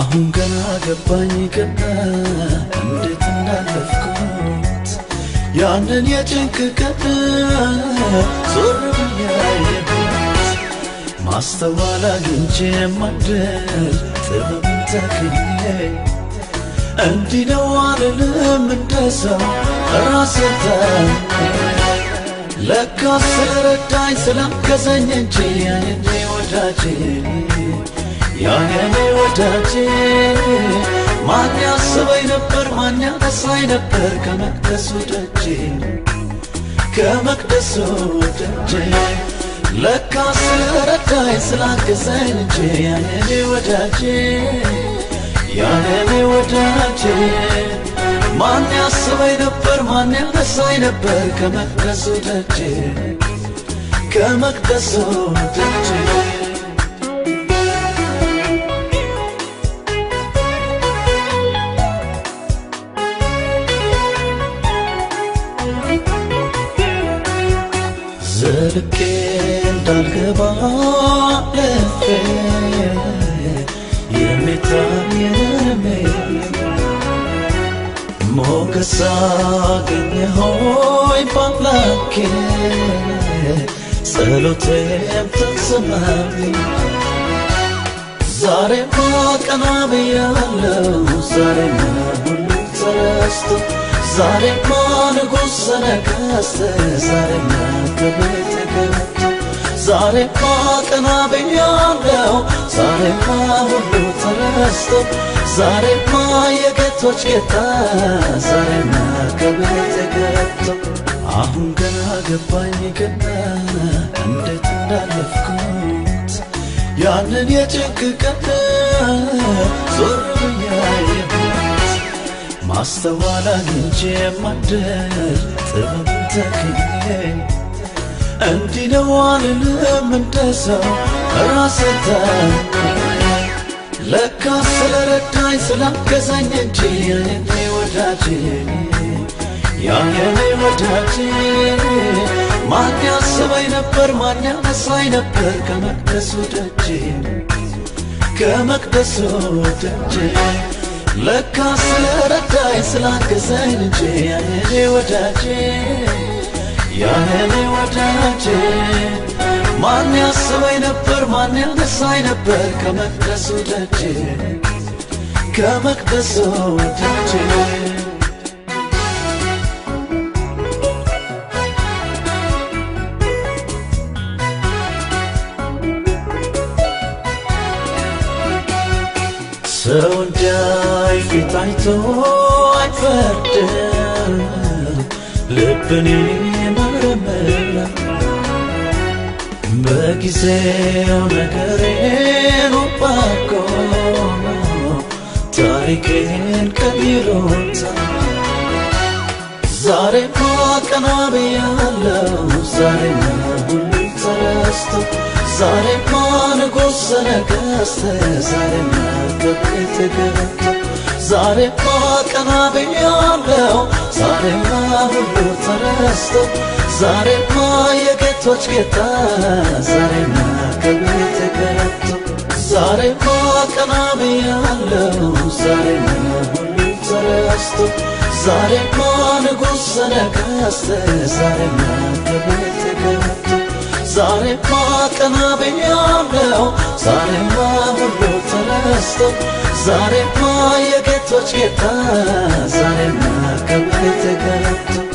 አሁን ገና ገባኝ ገና እንዴት እንዳለፍኩት ያንን የጭንቅ ቀን ዞር ብዬ አየሁት ማስተዋል አግኝቼ ማደል ጥበብን ተክዬ እንዲህ ነው አልልም እንደሰው ራሴን ለካ ስለረዳኝ ስላገዘኝ እንጂ ያኔ ወዳጄ ያኔ ወዳጄ ማን ያስበኝ ነበር ማን ያነሳኝ ነበር ከመቅደሱ ደጄ ከመቅደሱ ደጄ ለካ ስለረዳኝ ስላገዘኝ እንጂ ያኔ ወዳጄ ያኔ ወዳጄ ማን ያስበኝ ነበር ማን ያነሳኝ ነበር ከመቅደሱ ደጄ ከመቅደሱ ደጄ ዘልቄ እንዳልገባ ለፌ የሚታየንም ሞገስ አገኘ ሆይ በአምላኬ ጸሎቴም ተሰማልኝ ዛሬማ ቀና ብያለው ዛሬማ ሁሉ ተረስቶ ዛሬማ ንጉሥ ነገሥት ዛሬማ ከቤት ገብቶ ዛሬማ ቀና ብያለው ዛሬማ ሁሉ ተረስቶ ዛሬማ የጌቶች ጌታ ዛሬማ ከቤት ገብቶ አሁን ገና ገባኝ ገና እንዴት እንዳለፍኩት ያንን የጭንቅ ቀን ዞር ብዬ አየሁት ማስተዋል አግኝቼ ማደል ጥበብ ተክዬ እንዲህ ነው አልልም እንደሰው ራሴን ለካ ስለረዳኝ ስላገዘኝ እንጂ ያኔ ወዳጄ ያኔ ወዳጄ ማን ያስበኝ ነበር ማን ያነሳኝ ነበር ከመቅደሱ ደጄ ከመቅደሱ ደጄ ለካ ስለረዳኝ ስላገዘኝ እንጂ ያኔ ወዳጄ ያኔ ወዳጄ ማን ያስበኝ ነበር ማን ያነሳኝ ነበር ከመቅደሱ ደጄ ከመቅደሱ ደጄ ሰው እንዳይ ፊት አይቶ አይፈርድም ልብን ይመረምራል በጊዜው ነገሬን ባርኮ ታሪኬን ቀይሮታል ዛሬማ ቀና ብያለው ዛሬማ ሁሉ ተረስቶ ዛሬማ ንጉሥ ነገሥት ዛሬማ ከቤት ገብቶ ዛሬማ ቀና ብያለው ዛሬማ ሁሉ ተረስቶ ዛሬማ የጌቶች ጌታ ዛሬማ ከቤት ገብቶ ዛሬማ ቀና ብያለው ዛሬማ ሁሉ ተረስቶ ዛሬማ ንጉሥ ነገሥት ዛሬማ ከቤት ገብቶ ዛሬማ ቀና ብያለው ዛሬማ ሁሉ ተረስቶ ዛሬማ የጌቶች ጌታ ዛሬማ ከቤት ገብቶ